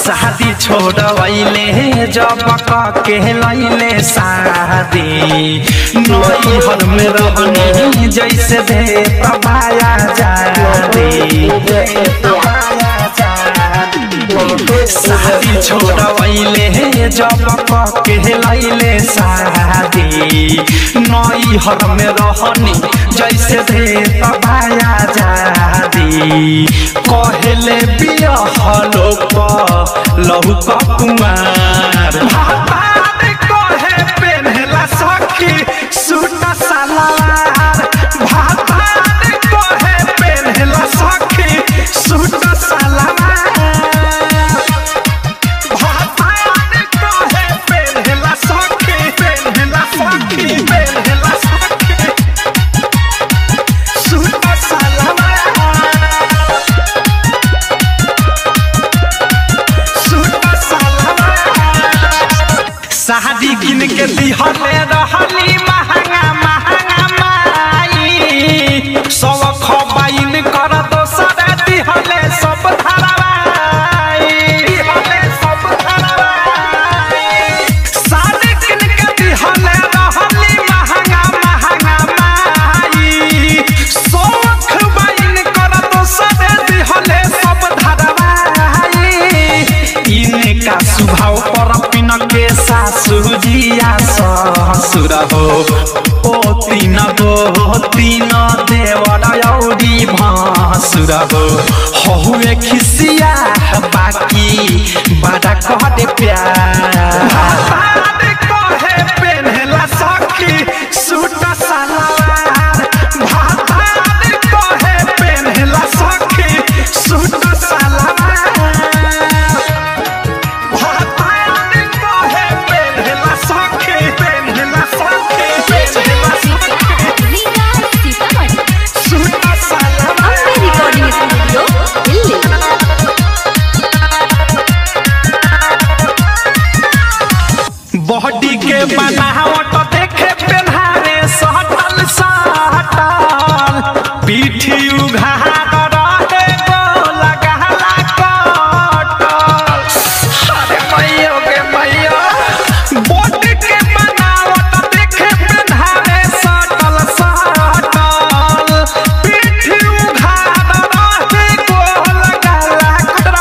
शादी छोड़वैले जब के लैले शादी नई हर में रहनी जैसे दे तबाया जादी शादी छोड़वैले जब के लैले शादी नई हर में रहनी जैसे दे तबाया जादी कहले बियाह लोक लहु कुमार भातार कहे पेन्हला सखी सूट सलवार भातार कहे पेन्हला सखी सूट सलवार भातार कहे पेन्हला सखी पेन्हला सखी पेन्हला सखी सूट सलवार शादी किन के दिहले रहली महंगा महंगा माई सब खबाइन कर दोसर दिहले सब धरवाई दिहले सब धरवाई शादी किन के दिहले रहली महंगा महंगा माई सब खबाइन कर दोसर दिहले सब धरवाई इनका स्वभाव पर पिन के सासु जिया ससुर हो ओ तीन गो तीन देवर औरी भासुर हो हुए खिसिया बाकी बड़ा कहते प्यार भातार कहे पेन्हला सखी सूट सलवार भातार कहे पेन्हला सखी सूट सलवार भातार कहे पेन्हला सखी पेन्हला सखी पेन्हला सखी Riga Sitamarhi suit salwar Ambe recording studio Delhi body के बनावट देखे पेन्हारे सटल सटल पीठी उघार रहे गोल गहला कटल अरे मैयो के मैयो बॉडी के बनावट देखे पेन्हारे सटल सटल पीठी उघार रहे गोल गहला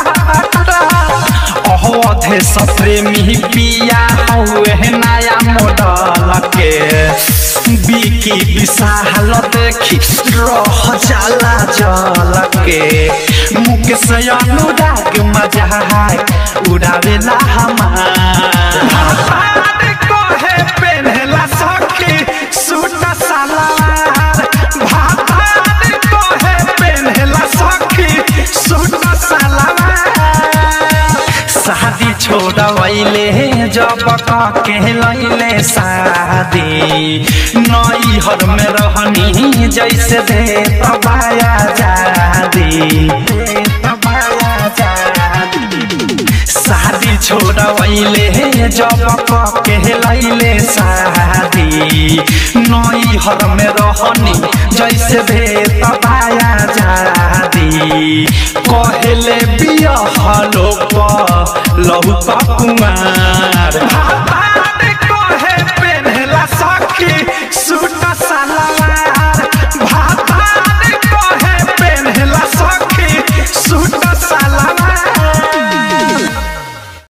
कटल अहोधे सप्रेमी पिया हौए नया मॉडल के बिकी विशाल देखी रह जाला जल के मुकेश अनुराग मजाक उड़ावेला हमार भातार कहे पेन्हला सखी सूट सलवार भातार कहे पेन्हला सखी सूट सलवार शादी छोड़वैले जब के लैले शादी नई हर में रहनी जैसे दे तबाया जादी दे तबाया जादी शादी छोड़वैले जब के लैले शादी नई हर में रहनी जैसे दे तबाया जादी कहले बियाह लोक लहु कुमार